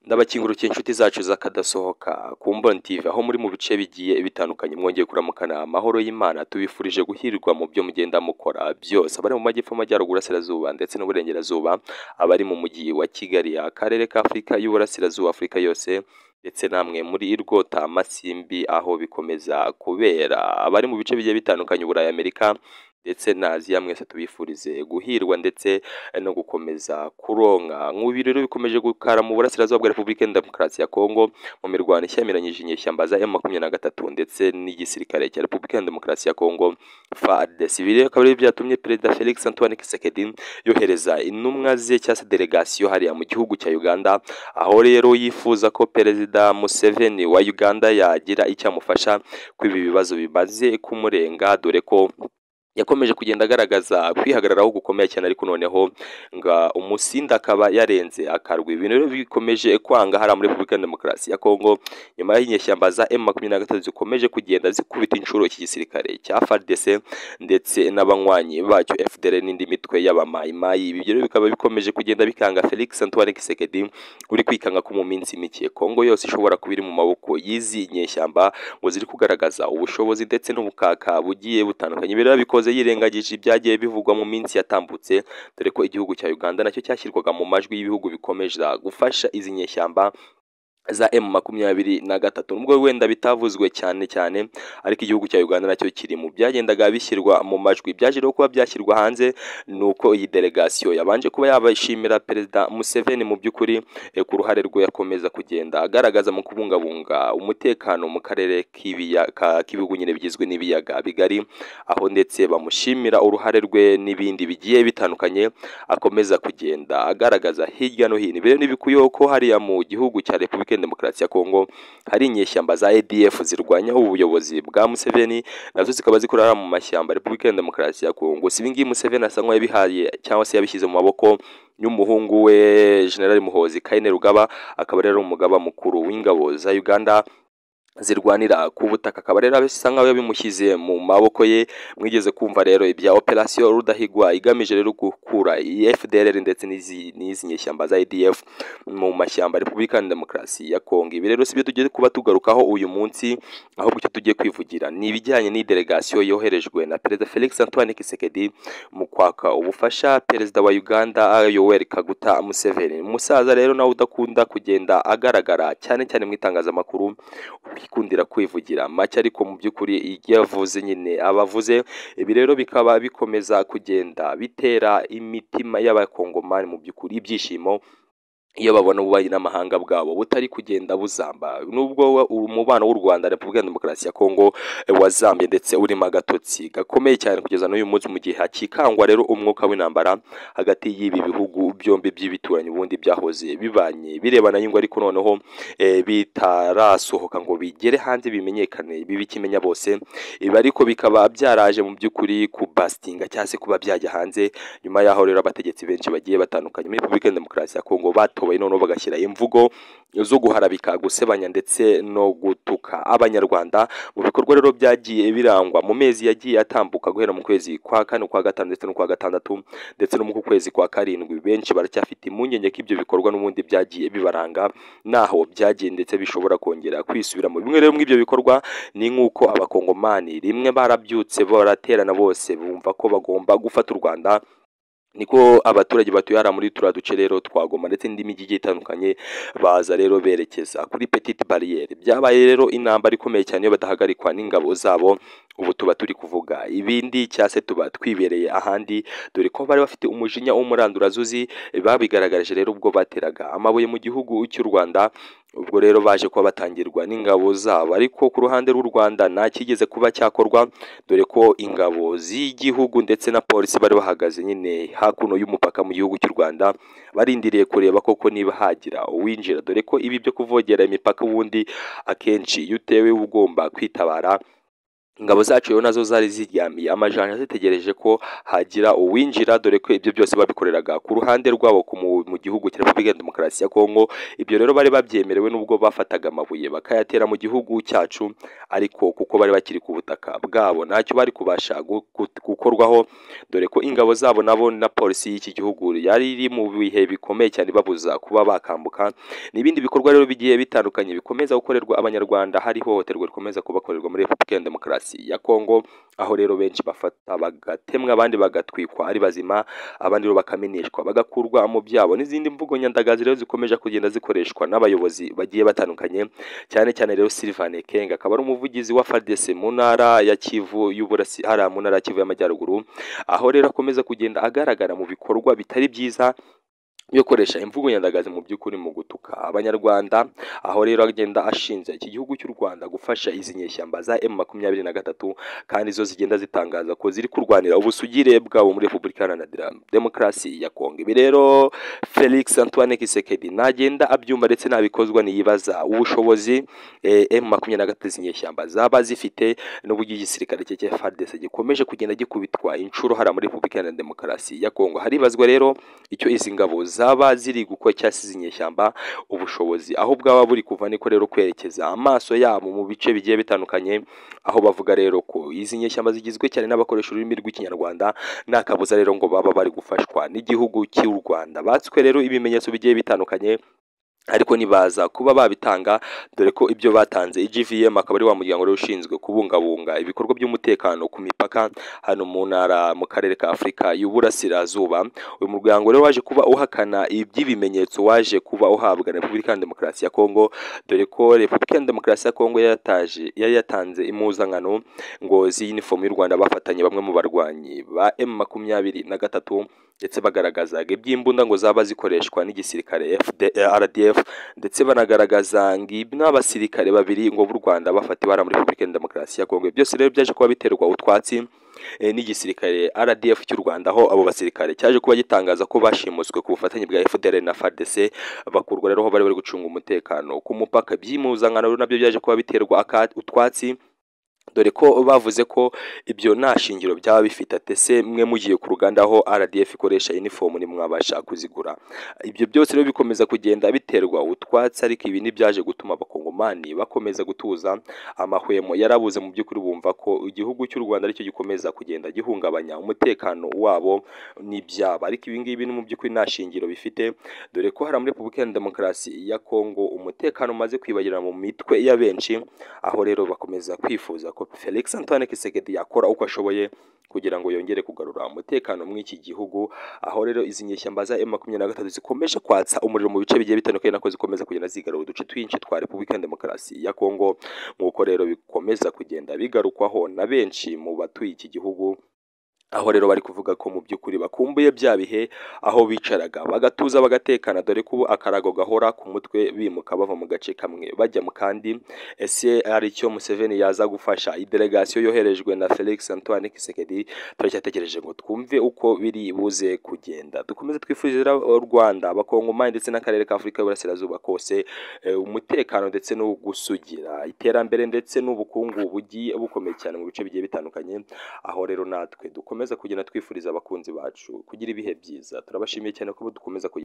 ndabakingurukiye inshuti zacu z'akadasohoka ku mboni tv aho muri mu bice bigiye bitandukanye mwongeye kuramukana amahoro y'imana tubifurije guhirwa mu byo mugenda mukora byose abari mu majyepfo amajyaruguru asirazuba ndetse n'uburengerazuba abari mu mujyi wa kigali akarere ka afurika y'uburasirazuba afurika yose ndetse namwe muri irwota masimbi aho bikomeza kubera abari mu bice bigiye bitandukanye uburayi amerika ndetse na aziya mwese tubifurize guhirwa ndetse no gukomeza kuronka nk'ubu rero bikomeje gukara mu burasirazuba bwa repubulika ya demokarasi ya kongo mu mirwano ishyamiranyije inyeshyamba za m makumyabiri na gatatu ndetse n'igisirikare cya repubulika ya demokarasi ya kongo fadesi ibi rero akaba ari byatumye perezida felix antoine kisekedi yohereza intumwa ze cyangwa se delegasiyo hariya mu gihugu cya uganda aho rero yifuza ko perezida museveni wa uganda yagira icyo amufasha ko ibi bibazo bimaze kumurenga dore ko yakomeje kugenda agaragaza kwihagararaho gukomeye cyane ariko noneho nga umusinda akaba yarenze akarwa ibintu rero bikomeje kwanga hariya muri repubulika ya demokarasi ya kongo nyuma y'inyeshyamba za m makumyabiri na gatatu zikomeje kugenda zikubita inshuro iki gisirikare cya fardc ndetse n'abanywanyi bacyo fdr n'indi mitwe y'abamayimayi ibi rero bikaba bikomeje kugenda bikanga felix antoine kisekedi uri kwikanga ko mu minsi mike kongo yose ishobora kuba iri mu maboko y'izi nyeshyamba ngo ziri kugaragaza ubushobozi ndetse n'ubukaka bugiye butandukanye ibi rero bikoze yirengagije ibyagiye bivugwa mu minsi yatambutse dore ko igihugu cya uganda nacyo cyashyirwaga mu majwi y'ibihugu bikomeza gufasha izi nyeshyamba za M makumyabiri na gatatu nubwo wenda bitavuzwe cyane cyane ariko igihugu cya Uganda nacyo kiri mu byagendaga bishyirwa mu majwi byaje rero kuba byashyirwa hanze nuko iyi delegasiyo yabanje kuba yabashimira perezida Museveni mu by'ukuri eh, ku ruhare rwe yakomeza kugenda agaragaza mu kubungabunga umutekano mu karere k'ibihugu nyine bigizwe n'ibiyaga bigari aho ndetse bamushimira uruhare rwe n'ibindi bigiye bitandukanye akomeza kugenda agaragaza hirya no hino ibi rero ntibikuyeho ko hariya mu gihugu cya Repubulika demokarasi ya Kongo hari inyeshyamba za ADF zirwanya ubuyobozi bwa Museveni nazo zikaba zikorera mu mashyamba Repubulika ya Demokarasi ya Kongo si ibingibi Museveni asa nk'uwabihaye cyangwa se yabishyize mu maboko y'umuhungu we General Muhozi Kaine Rugaba akaba ari umugaba mukuru w'ingabo za Uganda zirwanira ku butaka akaba rero bisa nkaho yabimushyize mu maboko ye mwigeze kumva rero ibya operasiyo rudahigwa igamije rero gukura FDLR ndetse n'izi nyeshyamba za ADF mu mashyamba Repubulika ya Demokarasi ya Kongo ibi rero sibyo tugiye kuba tugarukaho uyu munsi ahubwo icyo tugiye kwivugira ni ibijyanye n'idelegasiyo yoherejwe na Perezida Felix Antoine Kisekedi mu kwaka ubufasha Perezida wa Uganda Yoweri Kaguta Museveni umusaza rero nawe udakunda kugenda agaragara cyane cyane mu itangazamakuru ikundira kwivugira make ariko mu by'ukuri ibyo yavuze nyine abavuze ibi rero bikaba bikomeza kugenda bitera imitima y'abakongomani mu by'ukuri ibyishimo iyo babona ububanyi n'amahanga bwabo butari kugenda buzamba nubwo umubano w'u Rwanda Repubulika ya Demokarasi ya Kongo wazambye ndetse urimo agatotsi gakomeye cyane kugeza n'uyu munsi mu gihe hakikangwa rero umwuka w'intambara hagati y'ibi bihugu byombi by'ibituranyi ubundi byahoze bibanye birebana y'ingo ariko noneho e, bitarasohoka ngo bigere hanze bimenyekane bibikimenya bose ibi ariko bikaba byaraje mu by'ukuri kubastinga cyangwa se kuba byajya hanze nyuma y'aho rero abategetsi benshi bagiye batandukanye muri Repubulika ya Demokarasi ya Kongo bato batobaye noneho bagashyira imvugo zo guharabika gusebanya ndetse no gutuka abanyarwanda mu bikorwa rero byagiye birangwa mu mezi yagiye atambuka guhera mu kwezi kwa kane kwa gatanu ndetse no kwa gatandatu ndetse no mu kwezi kwa karindwi benshi baracyafite impungenge ko ibyo bikorwa n'ubundi byagiye bibaranga naho byagiye ndetse bishobora kongera kwisubiramo bimwe rero muri ibyo bikorwa ni nk'uko abakongomani rimwe barabyutse baraterana bose bumva ko bagomba gufata u rwanda niko abaturage batuye hariya muri turiya duce rero twagoma ndetse n'indi mijyi igiye itandukanye baza rero berekeza kuri petite bariyeri byabaye rero intambara ikomeye cyane iyo badahagarikwa n'ingabo zabo ubu tuba turi kuvuga ibindi cyangwa se tuba twibereye ahandi dore ko bari bafite umujinya w'umurandurazuzi babigaragaje rero ubwo bateraga amabuye mu gihugu cy'u Rwanda ubwo rero baje kuba batangirwa n'ingabo zabo ariko ku ruhande rw'u Rwanda nta kigeze kuba cyakorwa dore ko ingabo z'igihugu ndetse na polisi bari bahagaze nyine hakuno y'umupaka mu gihugu cy'u Rwanda barindiriye kureba koko niba hagira uwinjira dore ko ibi byo kuvogera imipaka ubundi akenshi iyo utewe ugomba kwitabara ingabo zacu rero nazo zari ziryamiye amajanja zitegereje ko hagira uwinjira dore ko ibyo byose babikoreraga ku ruhande rwabo ku mu- mu gihugu cya repubulika ya demokarasi ya kongo ibyo rero bari babyemerewe n'ubwo bafataga amabuye bakayatera mu gihugu cyacu ariko kuko bari bakiri ku butaka bwabo ntacyo bari kubasha gu- gu- gukorwaho dore ko ingabo zabo nabo na polisi y'iki gihugu yari iri mu bihe bikomeye cyane babuza kuba bakambuka n'ibindi bikorwa rero bigiye bitandukanye bikomeza gukorerwa abanyarwanda hari ihohoterwa rikomeza kubakorerwa muri repubulika ya demokarasi ya kongo aho rero benshi bafata bagatemwa abandi bagatwikwa ari bazima abandi rero bakameneshwa bagakurwa mu byabo n'izindi mvugo nyandagazi rero zikomeje kugenda zikoreshwa n'abayobozi bagiye batandukanye cyane cyane rero Sylvain Kenga akaba ari umuvugizi wa FARDC mu ntara ya Kivu y'Uburasirazuba mu ntara ya Kivu y'Amajyaruguru aho rero akomeza kugenda agaragara mu bikorwa bitari byiza byo gukoresha imvugo nyandagazi mu by'ukuri mu gutuka abanyarwanda aho rero agenda ashinja iki gihugu cy'u Rwanda gufasha izi nyeshyamba za M makumyabiri na gatatu kandi zo zigenda zitangaza ko ziri kurwanira ubusugire bwabo muri Repubulika Iharanira Demokarasi ya Kongo ibi rero Felix Antoine Kisekedi nagenda abyumva ndetse nabikozwa niyibaza ubushobozi eh, M makumyabiri na gatatu izi nyeshyamba zaba zifite n'uburyo igisirikare cye cya FARDC gikomeje kugenda gikubitwa inshuro hariya muri Repubulika Iharanira Demokarasi ya Kongo haribazwa rero icyo izi ngabo zaba ziri gukora cyangwa se izi nyeshyamba ubushobozi aho bwaba buri kuva niko rero kwerekeza amaso yabo mu bice bigiye bitandukanye aho bavuga rero ko izi nyeshyamba zigizwe cyane n'abakoresha ururimi rw'ikinyarwanda nta kabuza rero ngo baba bari gufashwa n'igihugu cy'u Rwanda batswe rero ibimenyetso bigiye bitandukanye ariko ntibaza kuba babitanga dore ko ibyo batanze IGVM akaba ari wa muryango rero ushinzwe kubungabunga ibikorwa by'umutekano ku mipaka hano mu ntara mu karere ka Afurika y'Uburasirazuba uyu muryango rero waje kuba uhakana iby'ibimenyetso waje kuba uhabwa na Repubulika ya Demokarasi ya Kongo dore ko Repubulika ya Demokarasi ya Kongo yataje yari yatanze impuzankano ngo z'inifomu y'u Rwanda bafatanye bamwe mu barwanyi ba M makumyabiri na gatatu ndetse bagaragazaga iby'imbunda ngo zaba zikoreshwa n'igisirikare FD RDF ndetse banagaragaza ngo ibi n'abasirikare babiri ngo b'u Rwanda bafatiwe hariya muri Repubulika ya Demokarasi ya Kongo byose rero byaje kuba biterwa utwatsi eh, n'igisirikare RDF cy'u Rwanda aho abo basirikare cyaje kuba gitangaza ko bashimuswe ku bufatanye bwa FDL na FARDC bakurwa rero aho bari bari gucunga umutekano ku mupaka by'impuzankano rero nabyo byaje kuba biterwa aka- utwatsi dore ko bavuze ko ibyo nta shingiro byaba bifite atese mwe mugiye ku ruganda aho RDF ikoresha uniform ntimwabasha kuzigura ibyo byose rero bikomeza kugenda biterwa utwatsi ariko ibi ntibyaje gutuma abakongomani bakomeza gutuza amahwemo yarabuze mu by'ukuri bumva ko igihugu cy'u Rwanda aricyo gikomeza kugenda gihungabanya umutekano wabo n'ibyabo ariko ibi ngibi ni mu by'ukuri nta shingiro bifite dore ko hari muri Repubulika ya Demokarasi ya Kongo umutekano umaze kwibagirana mu mitwe ya benshi aho rero bakomeza kwifuza ko Felix Antoine Kisekedi yakora uko ashoboye kugira ngo yongere kugarura umutekano muri iki gihugu aho rero izi nyeshyamba za M23 zikomeje kwatsa umuriro mu bice bigiye bitandukanye nako zikomeza kugenda zigarura uduce twinshi twa Repubulika ya Demokarasi ya Kongo nk'uko rero bikomeza kugenda bigarukwaho na benshi mu batuye iki gihugu aho rero bari kuvuga ko mu by'ukuri bakumbuye bya bihe aho bicaraga bagatuza bagatekana dore ko ubu akarago gahora ku mutwe bimuka bava mu gace kamwe bajya mu kandi ese ari cyo Museveni yaza gufasha iyi delegasiyo yoherejwe na Felix Antoine Kisekedi turacyategereje ngo twumve uko biri buze kugenda dukomeze twifurira u Rwanda abakongomani ndetse n'akarere ka Afurika y'Uburasirazuba kose eh, umutekano ndetse no gusugira iterambere ndetse n'ubukungu bugiye bukomeye cyane mu bice bigiye bitandukanye aho rero natwe dukomeza kugenda twifuriza abakunzi bacu kugira ibihe byiza turabashimiye cyane ko dukomeza kugira